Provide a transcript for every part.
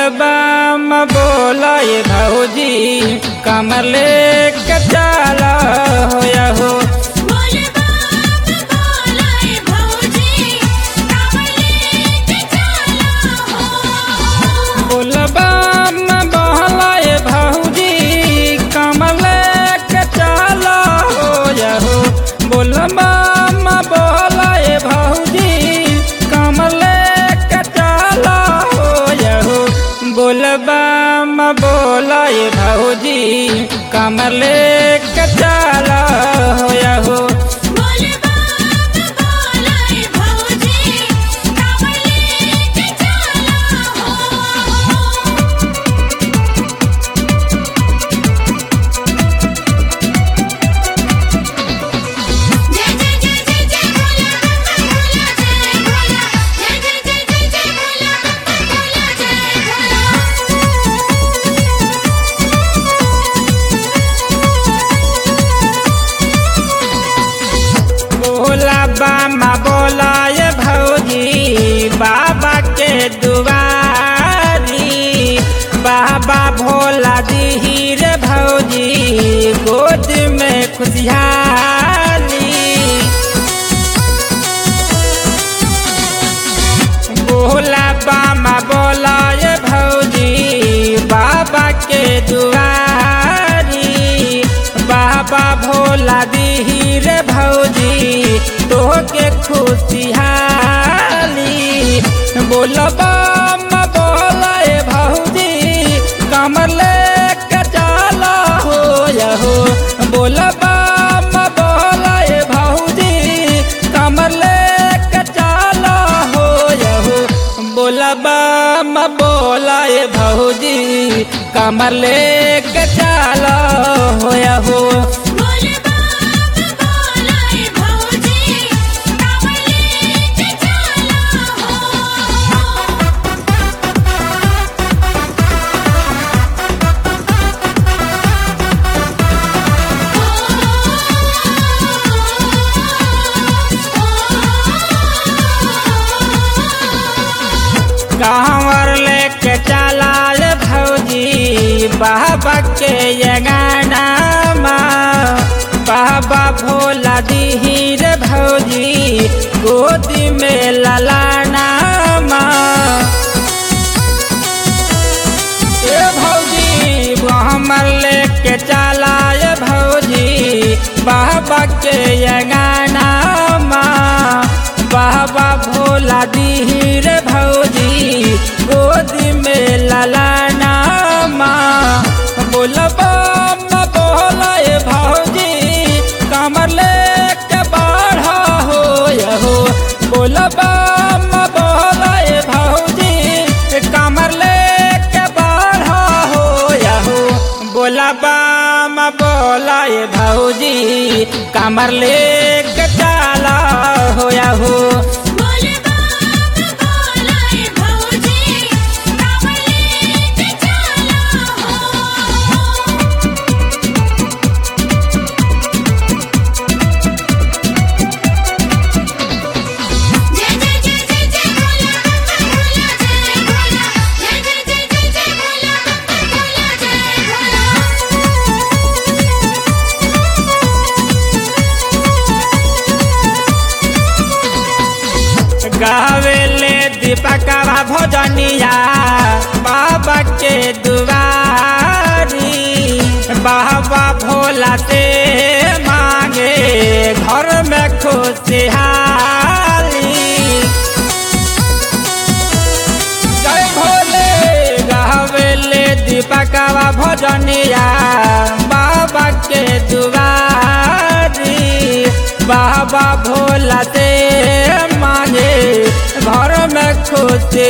बोलबम बोलाए भौजी कमर लेके चला होया हो बोल बाप बोलाए भौजी कावले के चला हो बोलबम बोलाए भौजी कमर लेके चला होया हो बोलबम बोलाए भौजी कमर लेके चला होया हो बोलबम बोलाए भौजी कमर लेके चला होया हो बोल बाप बोलाए भौजी कावले के चला हो जय जय जय जय जय भोला भोला जय भोला जय जय जय जय जय भोला भोला जय बोला बामा बोलाए भौजी बाबा के दुआरी बाबा भोला दीही रे भौजी गोद में खुशहाली बोला बामा बोलाए भौजी बाबा के दुआरी बाबा भोला दीही रे भौजी तोहके खुशहाली बोलबा बोलाए भौजी कमर लेके चला हो हो बोलबा बोलाए भौजी कमर लेके चला हो हो बोलबा बोलाए भौजी कमर लेके चला हो हो बोल बाप बोलाए भौजी कावले के चला हो कांवर लेके चलाए भौजी बाबा के ये गाना बाबा भोला दीही रे भौजी गोदी में ललाना ए भौजी हमर लेके चलाए भौजी बाबा के ये गाना बाबा भोला दीही रे भौजी गोदी में ललाना बोलबा बोलाए भौजी कमर लेके बाढ़ा हो हो बोलबा बोलाए भौजी कमर लेके बाढ़ा हो हो बोलबा बोलाए भौजी कमर लेके चला हो हो बोल बाप बोलाए भौजी कावले के चला हो जय जय जय जय जय भोला भोला जय भोला जय जय जय जय जय भोला भोला जय गावेले दीपकवा भोजनिया बाबा के दुआरी बाबा भोला से मांगे घर में खुशहाली जय भोले गावेले दीपकवा भोजनिया बाबा के दुआरी बाबा भोला से मांगे घर में खुशहाली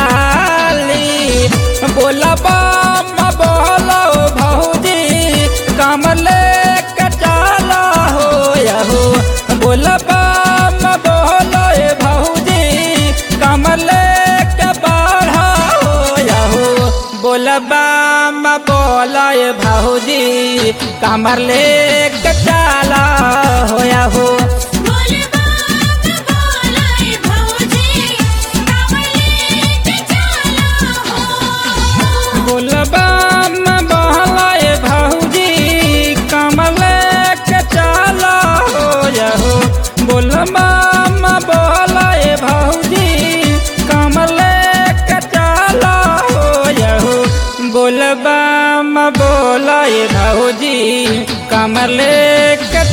बोला बाम बोलो भौजी कमर लेके चला हो हो बोला बाम बोलो भौजी कमर लेके बढ़ा हो हो बोलबा बोलाए भौजी कमर लेके चला होया हो बोल बाप बोलाए भौजी कावले के चला हो कामर लेके